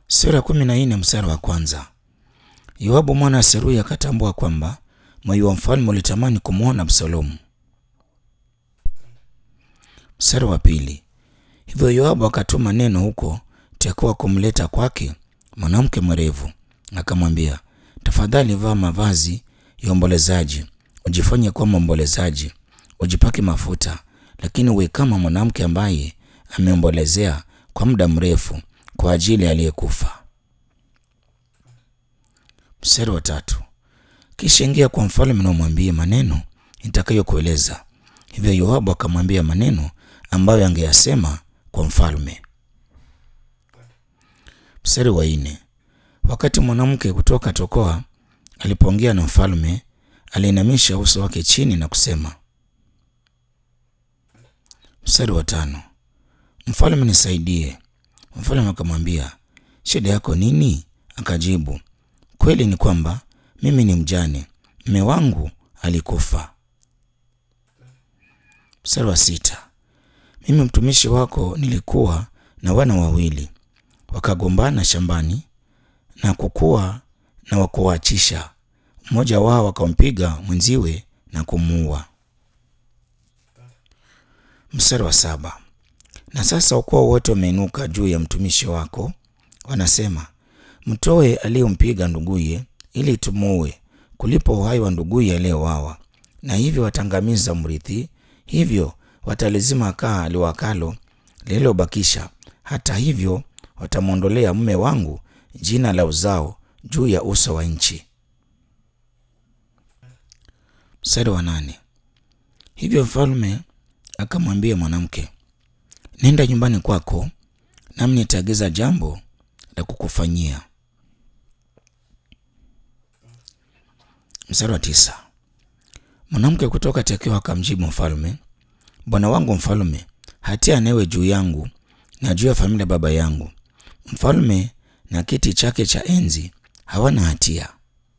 Sura kumi na nne mstari wa kwanza. Yoabu mwana wa Seruya akatambua kwamba moyo wa mfalme ulitamani kumwona Absalomu. Mstari wa pili. Hivyo Yoabu akatuma neno huko Tekoa kumleta kwake mwanamke mwerevu, akamwambia, tafadhali vaa mavazi ya ombolezaji, ujifanye kuwa mwombolezaji, ujipake mafuta, lakini uwe kama mwanamke ambaye ameombolezea kwa muda mrefu kwa ajili aliyekufa. Mstari wa tatu. Kisha ingia kwa mfalme na umwambie maneno nitakayokueleza. Hivyo Yoabu akamwambia maneno ambayo angeyasema kwa mfalme. Mstari wa nne. Wakati mwanamke kutoka Tekoa alipoongea na mfalme, aliinamisha uso wake chini na kusema. Mstari wa tano. Mfalme, nisaidie. Mfalme akamwambia, shida yako nini? Akajibu, kweli ni kwamba mimi ni mjane, mme wangu alikufa. Mstari wa sita. Mimi mtumishi wako nilikuwa na wana wawili, wakagombana shambani na kukuwa na wakuachisha, mmoja wao akampiga mwenziwe na kumuua. Mstari wa saba. Na sasa ukoo wote wameinuka juu ya mtumishi wako, wanasema, mtoe aliyempiga nduguye ili tumuue, kulipo uhai wa nduguye aliyewawa. Na hivyo watangamiza mrithi, hivyo watalizima kaa liwakalo lililobakisha. Hata hivyo watamwondolea mume wangu jina la uzao juu ya uso wa nchi. Mstari wa nane. Hivyo mfalme akamwambia mwanamke, nenda nyumbani kwako, nami nitaagiza jambo la kukufanyia. Mstari wa tisa. Mwanamke kutoka Tekoa akamjibu mfalme, bwana wangu mfalme, hatia newe juu yangu na juu ya familia ya baba yangu. Mfalme na kiti chake cha enzi hawana hatia.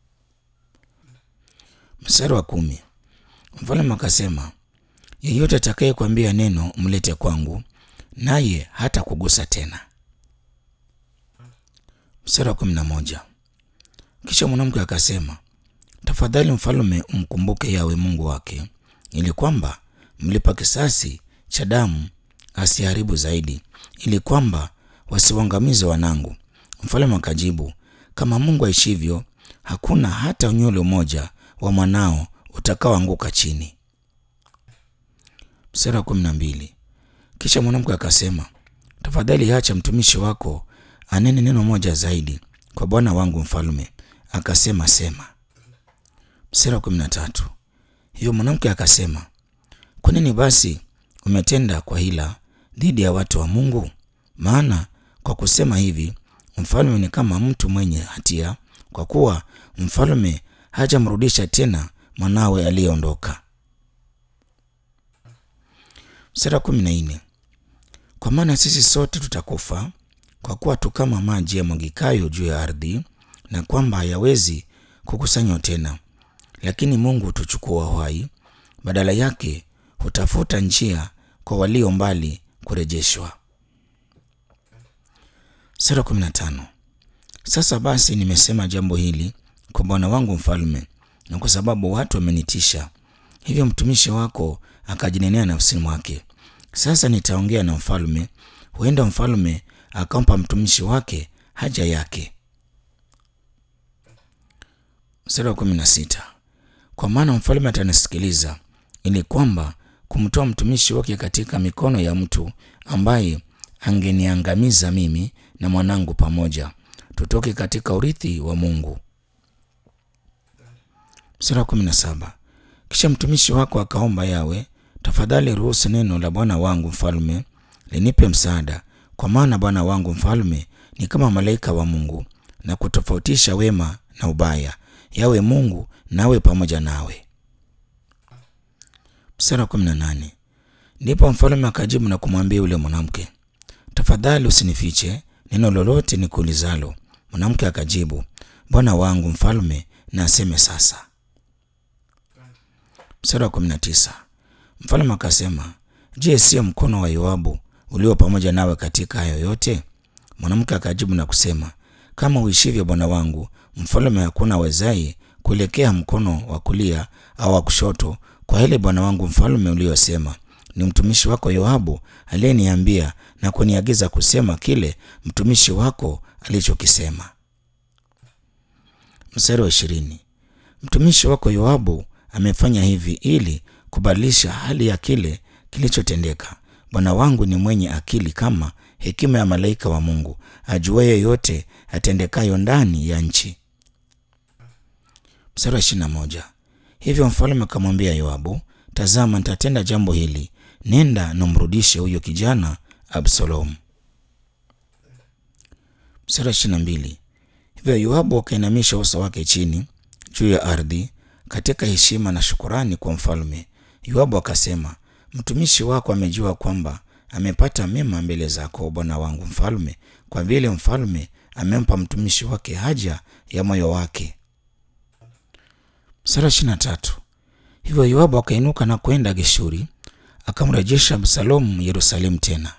Mstari wa kumi. Mfalme akasema, yeyote atakaye kuambia neno mlete kwangu, naye hata kugusa tena. Mstari wa kumi na moja. Kisha mwanamke akasema, tafadhali mfalme umkumbuke Yawe Mungu wake, ili kwamba mlipa kisasi cha damu asiharibu zaidi, ili kwamba wasiwangamize wanangu. Mfalme akajibu, kama Mungu aishivyo, hakuna hata unywele mmoja wa mwanao utakaoanguka chini. Mstari wa kumi na mbili. Kisha mwanamke akasema, tafadhali acha mtumishi wako anene neno moja zaidi kwa bwana wangu mfalme. Akasema, sema. Mstari wa kumi na tatu. Hiyo mwanamke akasema, kwa nini basi umetenda kwa hila dhidi ya watu wa Mungu? Maana kwa kusema hivi mfalme ni kama mtu mwenye hatia, kwa kuwa mfalme hajamrudisha tena mwanawe aliyeondoka. Mstari wa kumi na nne. Kwa maana sisi sote tutakufa, kwa kuwa tu kama maji yamwagikayo juu ya ardhi, na kwamba hayawezi kukusanywa tena. Lakini Mungu hutuchukua uhai, badala yake hutafuta njia kwa walio mbali kurejeshwa. Sura kumi na tano. Sasa basi nimesema jambo hili kwa bwana wangu mfalme, na kwa sababu watu wamenitisha, hivyo mtumishi wako akajinenea nafsini mwake, sasa nitaongea na mfalme, huenda mfalme akampa mtumishi wake haja yake. Sura kumi na sita. Kwa maana mfalme atanisikiliza, ili kwamba kumtoa mtumishi wake katika mikono ya mtu ambaye angeniangamiza mimi na mwanangu pamoja, tutoke katika urithi wa Mungu. Sura kumi na saba. Kisha mtumishi wako akaomba Yawe, tafadhali ruhusu neno la bwana wangu mfalme linipe msaada, kwa maana bwana wangu mfalme ni kama malaika wa Mungu, na kutofautisha wema na ubaya. Yawe Mungu nawe pamoja nawe. Mstari wa kumi na nane. Ndipo mfalme akajibu na kumwambia yule mwanamke, tafadhali usinifiche neno lolote nikuulizalo. Mwanamke akajibu, bwana wangu mfalme na aseme sasa. Mstari wa kumi na tisa. Mfalme akasema, je, sio mkono wa Yoabu ulio pamoja nawe katika hayo yote? Mwanamke akajibu na kusema, kama uishivyo bwana wangu mfalme, hakuna awezaye kuelekea mkono wa kulia au wa kushoto kwa ile bwana wangu mfalme uliyosema. Ni mtumishi wako Yoabu aliyeniambia na kuniagiza kusema kile mtumishi wako alichokisema. Mstari wa ishirini. Mtumishi wako Yoabu amefanya hivi ili kubadilisha hali ya kile kilichotendeka. Bwana wangu ni mwenye akili kama hekima ya malaika wa Mungu, ajuaye yote atendekayo ndani ya nchi. Mstari wa ishirini na moja. Hivyo mfalme akamwambia Yoabu, tazama, nitatenda jambo hili, nenda na umrudishe huyo kijana Absalomu. Mstari wa ishirini na mbili. Hivyo Yoabu akainamisha uso wake chini juu ya ardhi katika heshima na shukurani kwa mfalme. Yoabu akasema, mtumishi wako amejua kwamba amepata mema mbele zako bwana wangu mfalme, kwa vile mfalme amempa mtumishi wake haja ya moyo wake. Mstari wa ishirini na tatu. Hivyo Yoabu akainuka na kwenda Geshuri, akamrejesha Absalomu Yerusalemu tena.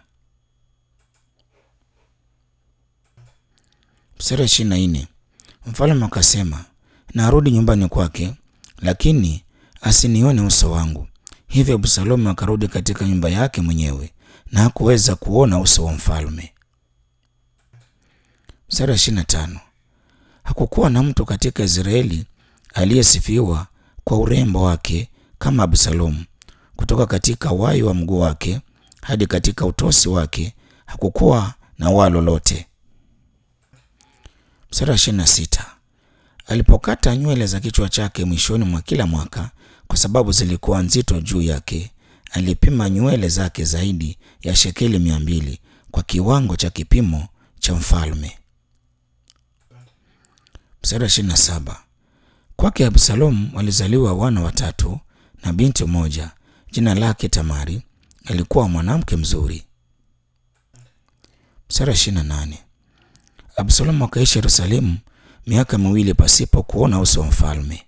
Mstari wa ishirini na nne. Mfalme akasema, narudi nyumbani kwake, lakini asinione uso wangu. Hivyo Absalomu akarudi katika nyumba yake mwenyewe na hakuweza kuona uso wa mfalme. Mstari wa ishirini na tano. Hakukuwa na mtu katika Israeli aliyesifiwa kwa urembo wake kama Absalomu. Kutoka katika wayo wa mguu wake hadi katika utosi wake hakukuwa na waa lolote. Mstari wa ishirini na sita. Alipokata nywele za kichwa chake mwishoni mwa kila mwaka, kwa sababu zilikuwa nzito juu yake, alipima nywele zake zaidi ya shekeli mia mbili kwa kiwango cha kipimo cha mfalme. Mstari wa ishirini na saba. Kwake Absalomu walizaliwa wana watatu na binti moja, jina lake Tamari. Alikuwa mwanamke mzuri. Mstari wa ishirini na nane. Absalomu akaishi Yerusalemu miaka miwili pasipo kuona uso wa mfalme.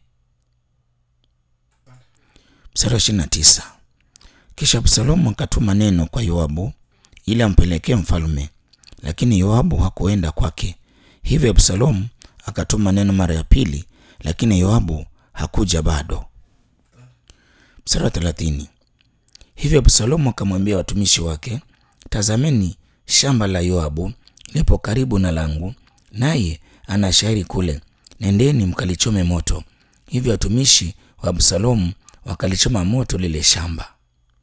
Mstari wa ishirini na tisa. Kisha Absalomu akatuma neno kwa Yoabu ili ampelekee mfalme, lakini Yoabu hakuenda kwake. Hivyo Absalomu akatuma neno mara ya pili, lakini Yoabu hakuja bado. Mstari wa thelathini. Hivyo Absalomu akamwambia watumishi wake, tazameni, shamba la Yoabu lipo karibu na langu, naye ana shairi kule, nendeni mkalichome moto. Hivyo watumishi wa Absalomu wakalichoma moto lile shamba.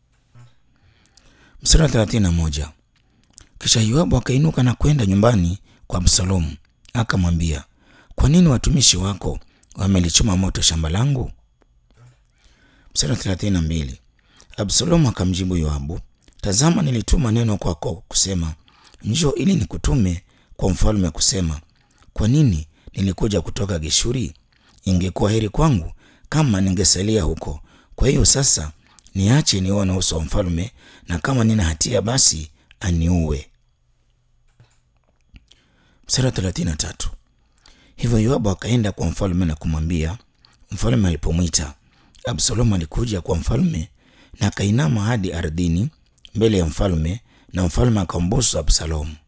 Mstari wa thelathini na moja. Kisha Yoabu akainuka na kwenda nyumbani kwa Absalomu, akamwambia, kwa nini watumishi wako wamelichoma moto shamba langu? Mstari wa thelathini na mbili. Absalomu akamjibu Yoabu, tazama, nilituma neno kwako kusema, njoo ili nikutume kwa mfalme kusema, kwa nini nilikuja kutoka Geshuri? Ingekuwa heri kwangu kama ningesalia huko. Kwa hiyo sasa niache nione uso wa mfalme, na kama nina hatia basi aniue. Mstari wa thelathini na tatu. Hivyo Yoabu akaenda kwa mfalme na kumwambia. Mfalme alipomwita, Absalomu alikuja kwa mfalme na akainama hadi ardhini mbele ya mfalme, na mfalme akambusu Absalomu.